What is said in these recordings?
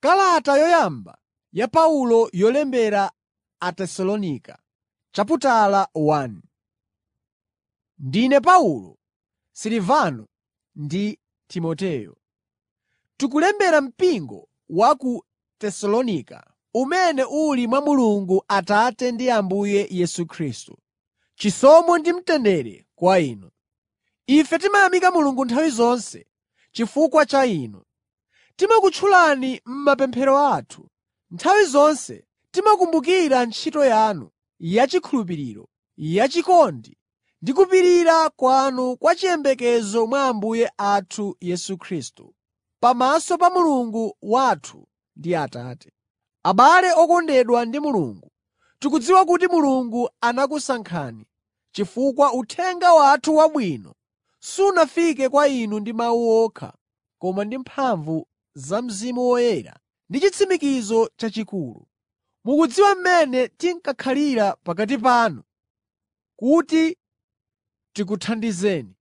Kalata yoyamba ya Paulo yolembera Atesalonika chaputala 1 Ndine Paulo, Silivano ndi Timoteyo. Tikulembera mpingo wa ku Tesalonika, umene uli mwa Mulungu Atate ndi Ambuye Yesu Khristu. Chisomo ndi mtendere kwa inu. Ife timayamika Mulungu nthawi zonse chifukwa cha inu. Timakutchulani m'mapemphero athu. Nthawi zonse timakumbukira ntchito yanu yachikhulupiriro, yachikondi ndi kupirira kwanu kwa chiyembekezo mwa Ambuye athu Yesu Khristu, pamaso pa Mulungu wathu ndi Atate. Abale okondedwa ndi Mulungu, tikudziwa kuti Mulungu anakusankhani chifukwa uthenga wathu wabwino sunafike kwa inu ndi mawu okha koma ndi mphamvu za Mzimu Woyera ndi chitsimikizo chachikulu. Mukudziwa mmene tinkakhalira pakati panu kuti tikuthandizeni.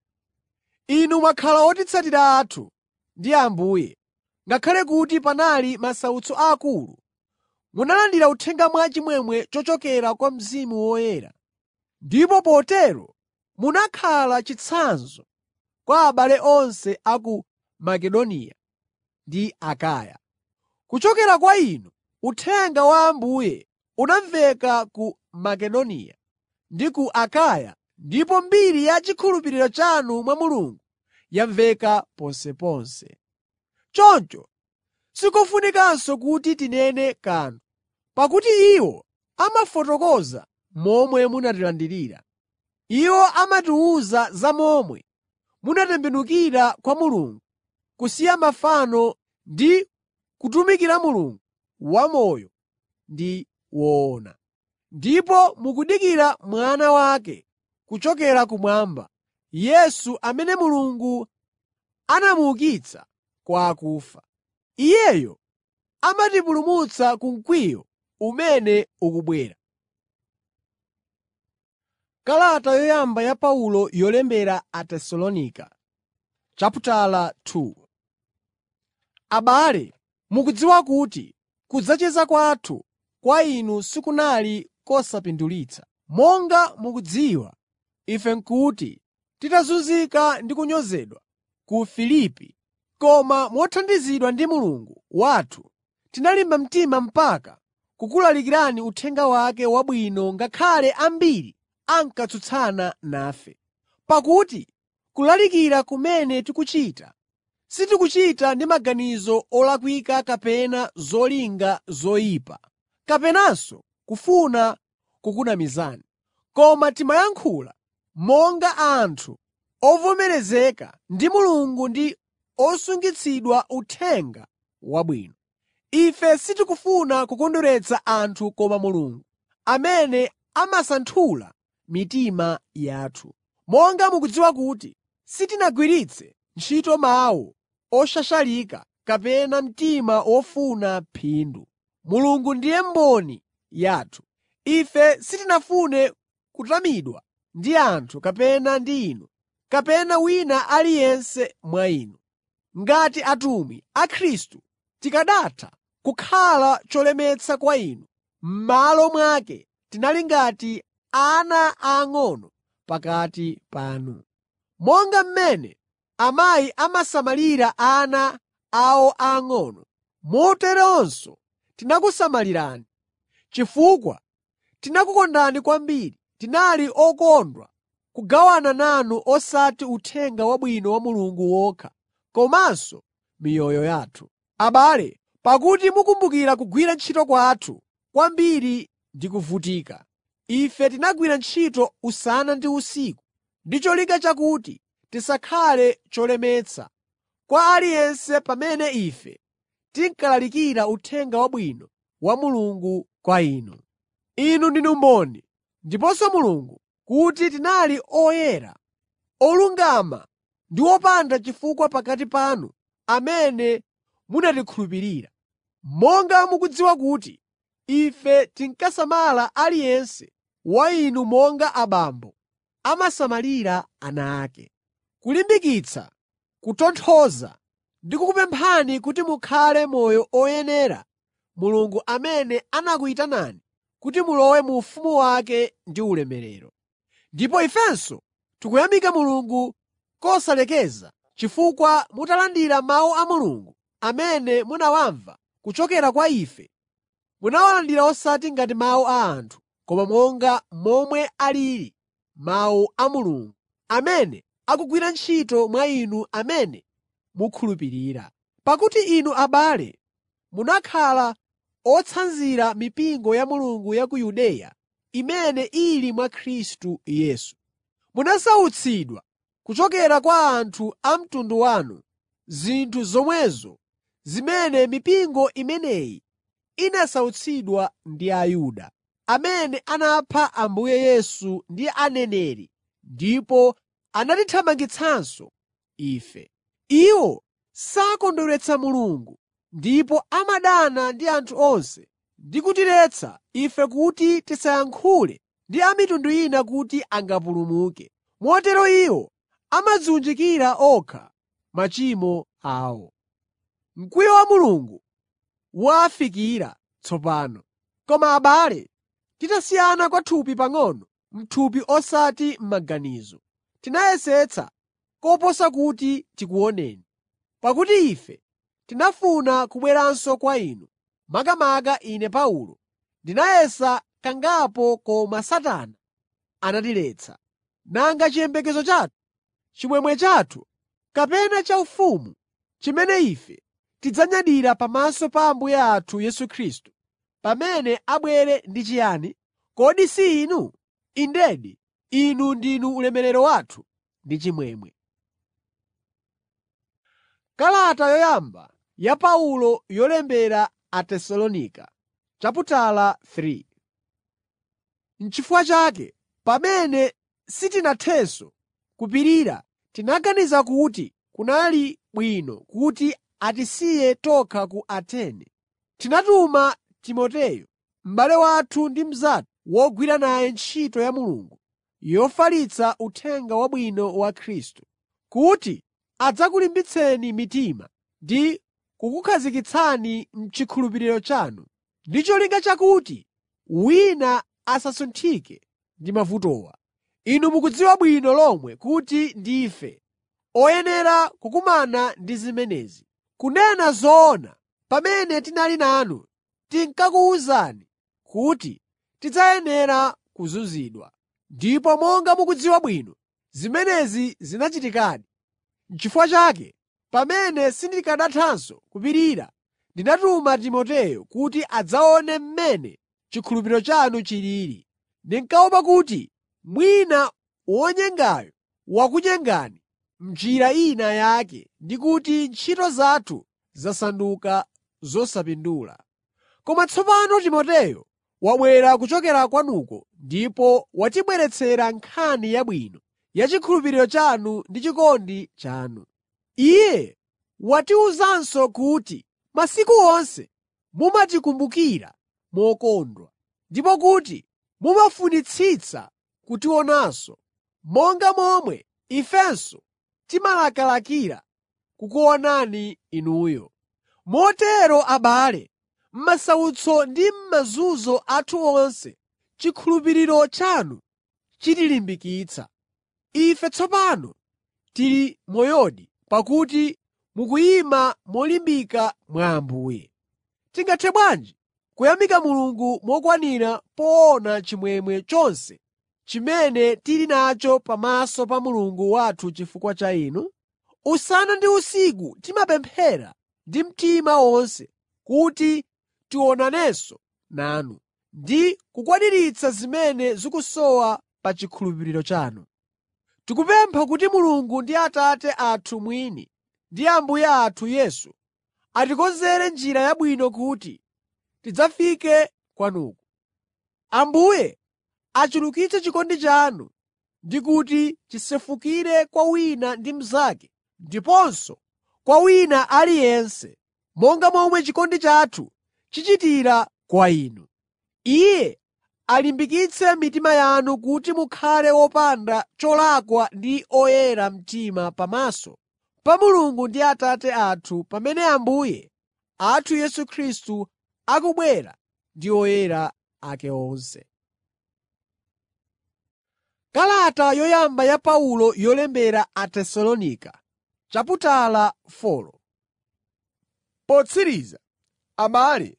Inu mwakhala otitsatira athu ndi Ambuye, ngakhale kuti panali masautso aakulu, munalandira uthenga mwachimwemwe chochokera kwa Mzimu Woyera, ndipo potero munakhala chitsanzo kwa abale onse a ku Makedoniya ndi Akaya. Kuchokera kwa inu, uthenga wa Ambuye unamveka ku Makedoniya ndi ku Akaya ndipo mbiri ya chikhulupiriro chanu mwa Mulungu yamveka ponseponse. Choncho sikofunikanso kuti tinene kanthu, pakuti iwo amafotokoza momwe munatilandirira. Iwo amatiwuza za momwe munatembenukira kwa Mulungu, kusiya mafano ndi kutumikira Mulungu wamoyo ndi woona. Ndipo mukudikira Mwana wake kuchokera kumwamba, Yesu amene Mulungu anamuukitsa kwa akufa. Iyeyo amatipulumutsa ku mkwiyo umene ukubwera. Kalata yoyamba ya Paulo yolembera Atesalonika chaputala 2 Abale, mukudziwa kuti kudzacheza kwathu kwa inu sikunali kosapindulitsa. Monga mukudziwa, ife n'kuti titazunzika ndi kunyozedwa ku Filipi, koma mothandizidwa ndi Mulungu wathu tinalimba mtima mpaka kukulalikirani uthenga wake wabwino ngakhale ambiri ankatsutsana nafe. Pakuti kulalikira kumene tikuchita, sitikuchita ndi maganizo olakwika kapena zolinga zoyipa, kapenanso kufuna kukunamizani. Koma timayankhula monga anthu ovomerezeka ndi Mulungu ndi osungitsidwa Uthenga Wabwino. Ife sitikufuna kukondweretsa anthu koma Mulungu, amene amasanthula mitima yathu. Monga mukudziwa kuti sitinagwiritse ntchito mawu oshashalika kapena mtima wofuna phindu. Mulungu ndiye mboni yathu. Ife sitinafune kutamidwa ndi anthu kapena ndi inu, kapena wina aliyense mwa inu. Ngati atumwi a Khristu tikanatha kukhala cholemetsa kwa inu, m'malo mwake tinali ngati ana aang'ono pakati panu. Monga mmene amayi amasamalira ana awo aang'ono, moteronso tinakusamalirani. Chifukwa tinakukondani kwambiri, tinali okondwa kugawana nanu osati Uthenga Wabwino wa Mulungu wokha, komanso miyoyo yathu. Abale, pakuti mukumbukira kugwira ntchito kwathu kwambiri ndi kuvutika. Ife tinagwira ntchito usana ndi usiku ndi cholinga chakuti tisakhale cholemetsa kwa aliyense pamene ife tinkalalikira Uthenga Wabwino wa Mulungu kwa inu. Inu ndinu mboni, ndiponso Mulungu, kuti tinali oyera, olungama ndi opanda chifukwa pakati panu amene munatikhulupirira. Monga mukudziwa kuti ife tinkasamala aliyense wa inu monga abambo amasamalira ana ake. Kulimbikitsa, kutonthoza ndikukupemphani kuti mukhale moyo oyenera Mulungu amene anakuyitanani kuti mulowe mu ufumu wake ndi ulemerero. Ndipo ifenso tikuyamika Mulungu kosalekeza chifukwa mutalandira mawu a Mulungu amene munawamva kuchokera kwa ife, munawalandira osati ngati mawu a anthu, koma monga momwe alili mawu a Mulungu, amene akugwira ntchito mwa inu amene mukhulupirira. Pakuti inu abale, munakhala otsanzira mipingo ya Mulungu ya ku Yudeya imene ili mwa Khristu Yesu. Munasautsidwa kuchokera kwa anthu a mtundu wanu zinthu zomwezo zimene mipingo imeneyi inasautsidwa ndi Ayuda, amene anapha Ambuye Yesu ndi aneneri ndipo anatithamangitsanso ife. Iwo sakondweretsa Mulungu ndipo amadana ndi anthu onse ndi kutiletsa ife kuti tisayankhule ndi a mitundu ina kuti angapulumuke. Motero iwo amadziwunjikira okha machimo awo. Mkwiyo wa Mulungu wafikira tsopano. Koma abale, titasiyana kwathupi pang'ono m'thupi osati m'maganizo, tinayesetsa koposa kuti tikuoneni. Pakuti ife tinafuna kubweranso kwa inu, makamaka ine Paulo, ndinayesa kangapo koma Satana anatiletsa. Nanga chiyembekezo chathu, chimwemwe chathu, kapena chaufumu chimene ife tidzanyadira pamaso pa Ambuye athu Yesu Khristu pamene abwere ndi chiyani? Kodi si inu? Indedi, inu ndinu ulemerero wathu ndi chimwemwe. Kalata yoyamba ya Paulo yolembera Atesalonika chaputala 3 N'chifukwa chake, pamene sitinathenso kupirira, tinaganiza kuti kunali bwino kuti atisiye tokha ku Atene. Tinatuma Timoteyo, m'bale wathu ndi mnzathu wogwira naye ntchito ya Mulungu yofalitsa Uthenga Wabwino wa Khristu, kuti adzakulimbitseni mitima ndi kukukhazikitsani m'chikhulupiriro chanu, ndi cholinga chakuti wina asasunthike ndi mavutowa. Inu mukudziwa bwino lomwe kuti ndife oyenera kukumana ndi zimenezi. Kunena zoona, pamene tinali nanu tinkakuwuzani kuti tidzayenera kuzunzidwa. Ndipo monga mukudziwa bwino, zimenezi zinachitikadi. N'chifukwa chake, pamene sindikanathanso kupirira, ndinatuma Timoteyo kuti adzaone mmene chikhulupiriro chanu chilili. Ndinkaopa kuti mwina wonyengayo wakunyengani m'njira ina yake ndi kuti ntchito zathu zasanduka zosapindula. Koma tsopano Timoteyo wabwera kuchokera kwanuko ndipo watibweretsera nkhani yabwino ya chikhulupiriro chanu ndi chikondi chanu. Iye watiwuzanso kuti masiku onse mumatikumbukira mokondwa, ndipo kuti mumafunitsitsa kutionanso, monga momwe ifenso timalakalakira kukuonani inuyo. Motero abale, m'masautso ndi m'mazunzo athu onse, chikhulupiriro chanu chitilimbikitsa. Ife tsopano tili moyodi pakuti mukuyima molimbika mwa Ambuye. Tingathe bwanji kuyamika Mulungu mokwanira poona chimwemwe chonse chimene tili nacho pamaso pa Mulungu wathu chifukwa cha inu? Usana ndi usiku timapemphera ndi mtima wonse kuti tionanenso nanu ndi kukwaniritsa zimene zikusowa pa chikhulupiriro chanu. Tikupempha kuti Mulungu ndi Atate athu mwini ndi Ambuye athu Yesu atikonzere njira yabwino kuti tidzafike kwanuko. Ambuye achulukitse chikondi chanu ndi kuti chisefukire kwa wina ndi mnzake ndiponso kwa wina aliyense, monga momwe chikondi chathu chichitira kwa inu. Iye alimbikitse mitima yanu kuti mukhale wopanda cholakwa ndi oyera mtima pamaso pa Mulungu ndi Atate athu pamene Ambuye athu Yesu Khristu akubwera ndi oyera ake onse. Kalata yoyamba ya Paulo yolembera Atesalonika chaputala 4 Potsiriza, abale,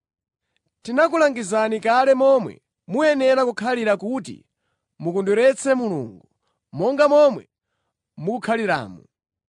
tinakulangizani kale momwe muyenera kukhalira kuti mukondweretse Mulungu, monga momwe mukukhaliramu.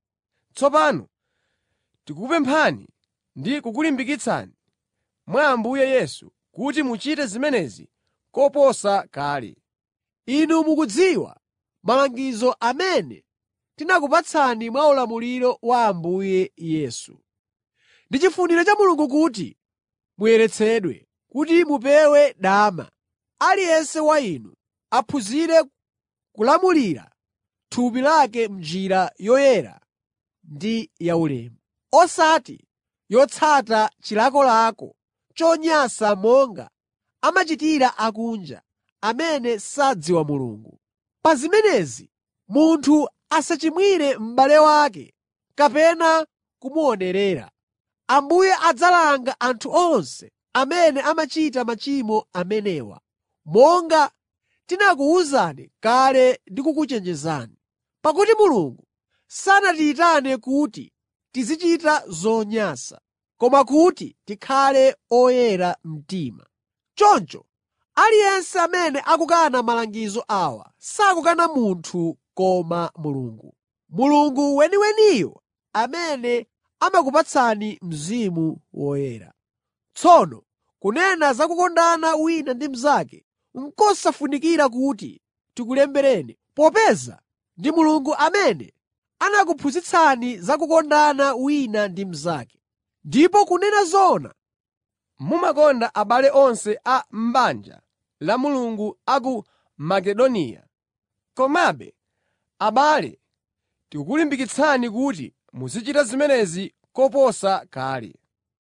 Tsopano tikukupemphani ndi kukulimbikitsani mwa Ambuye Yesu kuti muchite zimenezi koposa kale. Inu mukudziwa malangizo amene tinakupatsani mwa ulamuliro wa Ambuye Yesu. Ndi chifuniro cha Mulungu kuti muyeretsedwe, kuti mupewe dama, aliyense wa inu aphunzire kulamulira thupi lake m'njira yoyera ndi yaulemu, osati yotsata chilakolako chonyansa monga amachitira akunja amene sadziwa Mulungu. Pa zimenezi munthu asachimwire m'bale wake kapena kumuonerera. Ambuye adzalanga anthu onse amene amachita machimo amenewa, monga tinakuwuzani kale ndi kukuchenjezani. Pakuti Mulungu sanatiyitane kuti tizichita zonyansa, koma kuti tikhale oyera mtima. Choncho aliyense amene akukana malangizo awa sakukana munthu koma Mulungu. Mulungu weniweniyo amene amakupatsani Mzimu Woyera. Tsono kunena za kukondana wina ndi mnzake, n'kosafunikira kuti tikulembereni, popeza ndi Mulungu amene anakuphunzitsani za kukondana wina ndi mnzake. Ndipo kunena zoona, Mumakonda abale onse a m'banja la Mulungu a ku Makedoniya. Komabe, abale, tikukulimbikitsani kuti muzichita zimenezi koposa kale.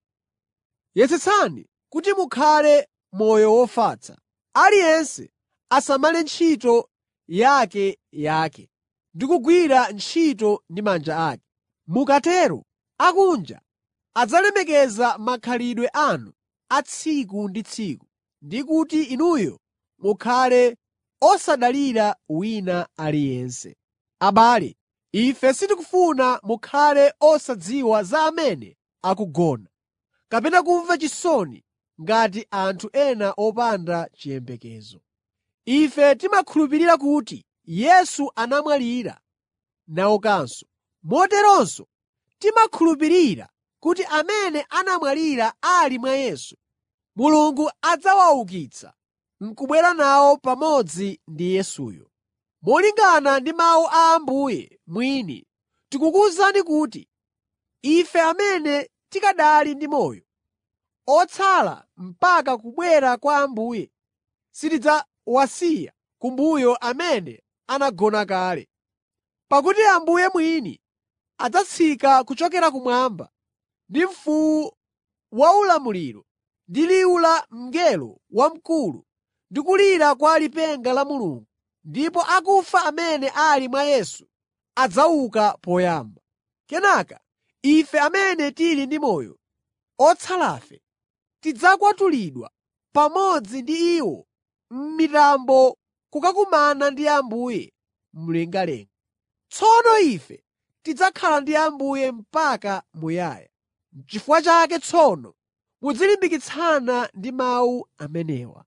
yesetsani kuti mukhale moyo wofatsa. Aliyense asamale ntchito yakeyake ndi kugwira ntchito ndi manja ake. Mukatero akunja adzalemekeza makhalidwe anu a tsiku ndi tsiku, ndi kuti inuyo mukhale osadalira wina aliyense. Abale, ife sitikufuna mukhale osadziwa za amene akugona, kapena kumva chisoni ngati anthu ena opanda chiyembekezo. Ife timakhulupirira kuti Yesu anamwalira naukanso. Moteronso timakhulupirira kuti amene anamwalira ali mwa Yesu, Mulungu adzawaukitsa n'kubwera nawo pamodzi ndi Yesuyo. Molingana ndi mawu a Ambuye mwini, tikukuwuzani kuti ife amene tikanali ndi moyo, otsala mpaka kubwera kwa Ambuye, sitidzawasiya kumbuyo amene anagona kale. Pakuti Ambuye mwini adzatsika kuchokera kumwamba ndi mfuwu waulamuliro, ndi liwu la mngelo wamkulu ndi kulira kwa lipenga la Mulungu, ndipo akufa amene ali mwa Yesu adzauka poyamba. Kenaka ife amene tili ndi moyo, otsalafe, tidzakwatulidwa pamodzi ndi iwo m'mitambo kukakumana ndi Ambuye mlengalenga. Tsono ife tidzakhala ndi Ambuye mpaka muyaya. N'chifukwa chake tsono muzilimbikitsana ndi mawu amenewa.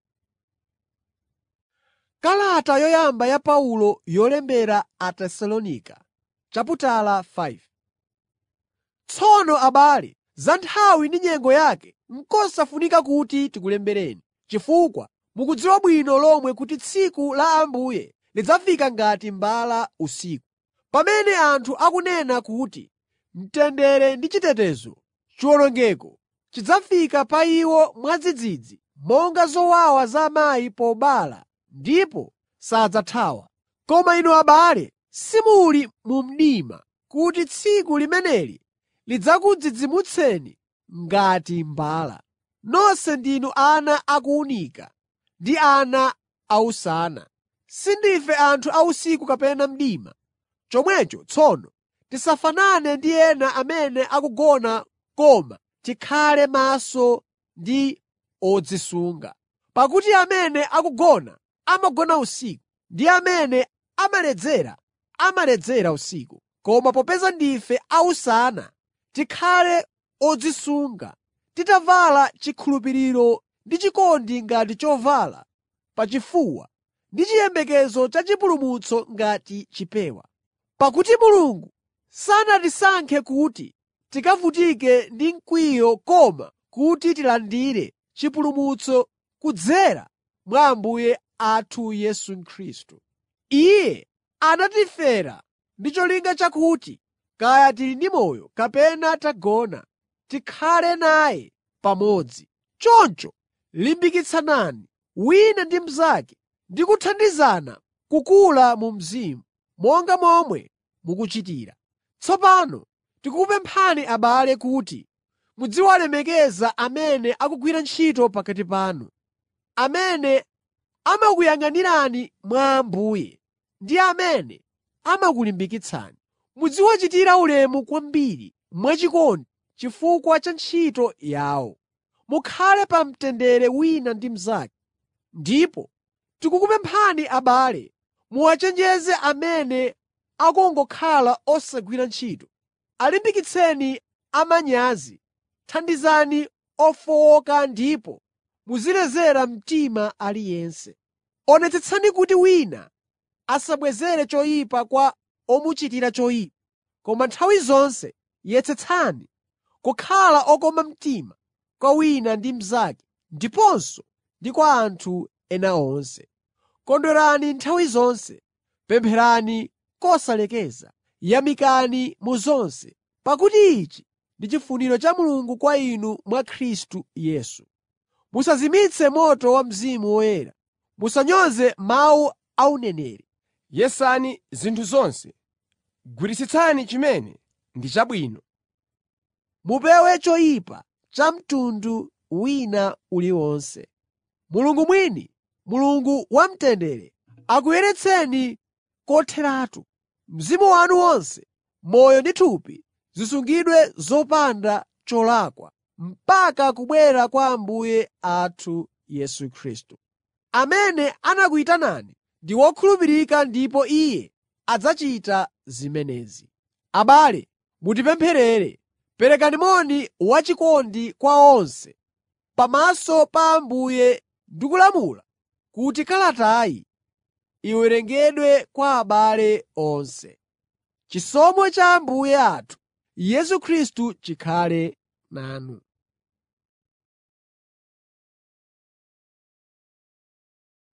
Kalata yoyamba ya Paulo yolembera Atesalonika chaputala 5 Tsono abale, za nthawi ndi nyengo yake n'kosafunika kuti tikulembereni, chifukwa mukudziwa bwino lomwe kuti tsiku la Ambuye lidzafika ngati mbala usiku. Pamene anthu akunena kuti, “Mtendere ndi chitetezo,” chiwonongeko chidzafika pa iwo mwadzidzidzi monga zowawa za amayi pobereka ndipo sadzathawa. Koma inu abale, simuli mu mdima kuti tsiku limeneli lidzakudzidzimutseni ngati mbala. Nonse ndinu ana akuwunika ndi ana ausana. Sindife anthu a usiku kapena mdima. Chomwecho tsono tisafanane ndi ena amene akugona koma tikhale maso ndi odzisunga. Pakuti amene akugona amagona usiku, ndi amene amaledzera amaledzera usiku. Koma popeza ndife ausana, tikhale odzisunga, titavala chikhulupiriro ndi chikondi ngati chovala pachifuwa ndi chiyembekezo cha chipulumutso ngati chipewa. Pakuti Mulungu sanatisankhe kuti tikavutike ndi mkwiyo koma kuti tilandire chipulumutso kudzera mwa Ambuye athu Yesu Khristu. Iye anatifera ndi cholinga chakuti kaya tili ndi moyo kapena tagona, tikhale naye pamodzi. Choncho limbikitsanani wina ndi mnzake ndi kuthandizana kukula mu mzimu, monga momwe mukuchitira. Tsopano tikukupemphani abale kuti muziwalemekeza amene akugwira ntchito pakati panu, amene amakuyang'anirani mwa Ambuye ndi amene amakulimbikitsani. Muziwachitira ulemu kwambiri mwachikondi chifukwa cha ntchito yawo. Mukhale pa mtendere wina ndi mnzake. Ndipo tikukupemphani abale, muwachenjeze amene akungokhala osagwira ntchito. Alimbikitseni amanyazi, thandizani ofowoka ndipo muzilezera mtima aliyense. Onetsetsani kuti wina asabwezere choyipa kwa omuchitira choyipa, koma nthawi zonse yesetsani kukhala okoma mtima kwa wina ndi mnzake ndiponso ndi kwa anthu ena onse. Kondwerani nthawi zonse, pempherani kosalekeza, yamikani mu zonse, pakuti ichi ndi chifuniro cha Mulungu kwa inu mwa Khristu Yesu. Musazimitse moto wa Mzimu Woyera, musanyoze mawu a uneneri. Yesani zinthu zonse, gwiritsitsani chimene ndi chabwino. Mupewe choyipa cha mtundu wina uliwonse. Mulungu mwini, Mulungu wamtendere, akuyeretseni kotheratu. Mzimu wanu wonse, moyo ndi thupi zisungidwe zopanda cholakwa mpaka kubwera kwa Ambuye athu Yesu Khristu. Amene anakuyitanani ndi wokhulupirika ndipo Iye adzachita zimenezi. Abale, mutipempherere. Perekani moni wachikondi kwa onse pamaso pa Ambuye ndikulamula kuti kalatayi iwerengedwe kwa abale onse. Chisomo cha Ambuye athu Yesu Khristu chikhale nanu.